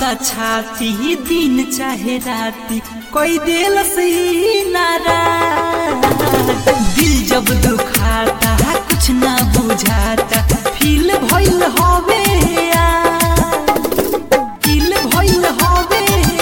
त छाती दिन चाहे राती कोई दिल से नारा दिल जब दुखाता कुछ ना बुझाता फील भइल हवे फील भइल हवे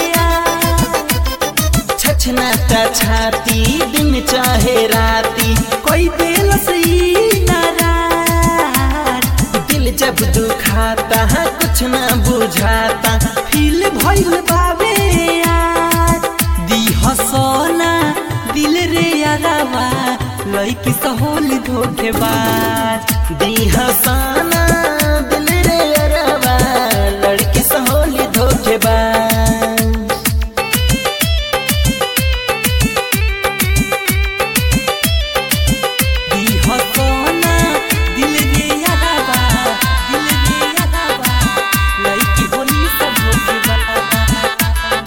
छछनाता छाती दिन चाहे राती कोई दिल से नारा दिल जब दुखाता है कुछ ना बुझाता फील भइल बावे यार दी हसोना दिल रे यारावा लइकी सहोल धोखेबाज दी हसाना दिल रे अरवा लड़की सहोली धोखेबाज दी हसोना दिल रे यारावा दिल रे यारावा लइकी होली सब धोखेबाज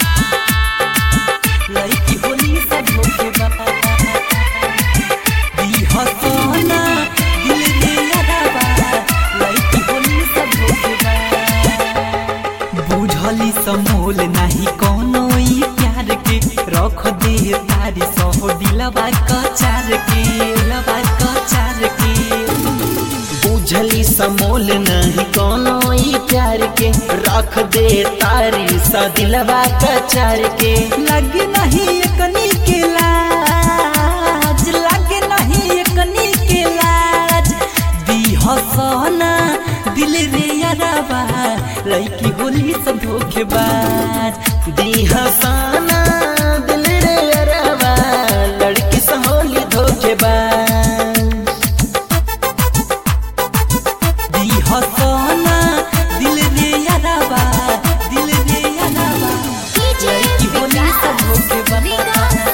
लइकी होली सब धोखेबाज दी हसोना दिल रे यारावा लइकी होली सब धोखेबाज बुझली समोल नाही कोनो ई प्यार के रख दे तारी सह दिलवा कचार के दिलवा कचार के बुझली समोल नहीं कोनो ई प्यार के रख दे तारी सा दिलवा कचार के लगे नहीं एकनी के लाज लगे नहीं एकनी के लाज दी हसना दिल रे याराबा लइकी होली सब धोखेबाज दी हसाना दिल रे अरवा लड़की सहोली धोखेबाज दी हसना दिल रे याराबा दिल रे याराबा लइकी होली सब धोखेबाज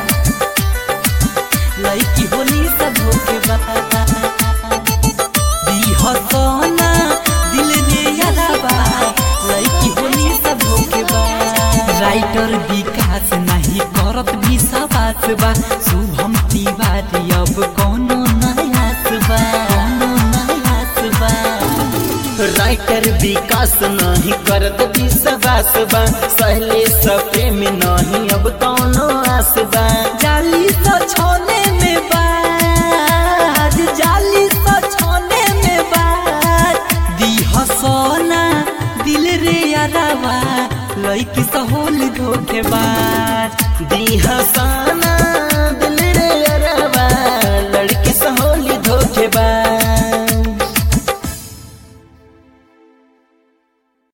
लइकी होली सब धोखेबाज दी हसना दिल रे याराबा लइकी होली सब धोखेबाज राइटर विकास नहीं करत भी सवास बा शुभम तिवारी अब कोनो नयास बा कोनो नयास बा राइटर विकास नहीं करत विश्वास बा सहले सपे में नहीं अब कौनो आस बा जाली सो छोने में बाज जाली सो छोने में बाज दी हसोना दिल रे यारावा लइकी सहोल धोखेबाज दी हसाना